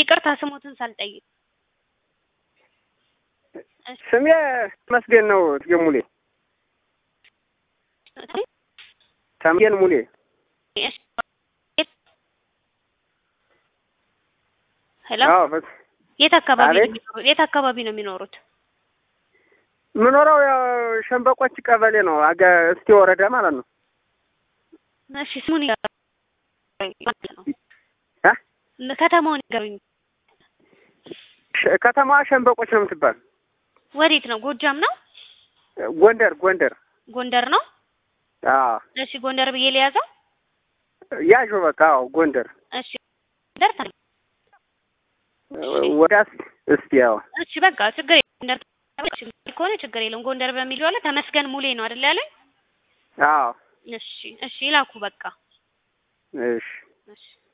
ይቅርታ ስሞትን ሳልጠይቅ እሺ ስሜ መስገን ነው። ተመስገን ሙሌ ተመስገን ሙሌ እሺ ሄሎ አዎ በስ- የት አካባቢ ነው አቤት። የሚኖሩት? የት አካባቢ ነው የሚኖሩት? የምኖረው ያው ሸንበቆች ቀበሌ ነው። አገ እስቴ ወረዳ ማለት ነው። እሺ ስሙን ይገሩኝ ማለት ነው። እ ከተማውን ይገሩኝ። ሸ- ከተማዋ ሸንበቆች ነው የምትባል። ወዴት ነው? ጎጃም ነው? ጎንደር ጎንደር። ጎንደር ነው? አዎ እሺ ጎንደር ብዬ ልያዘው? ያዥ በቃ አዎ ጎንደር እሺ ጎንደር ታ- ወዳስ እስቲ ያው እሺ በቃ ችግር የለም። ጎንደር እሺ ከሆነ ችግር የለም። ጎንደር በሚለው አለ ተመስገን ሙሌ ነው አይደል ያለኝ? አዎ እሺ እሺ ይላኩ በቃ እሺ እሺ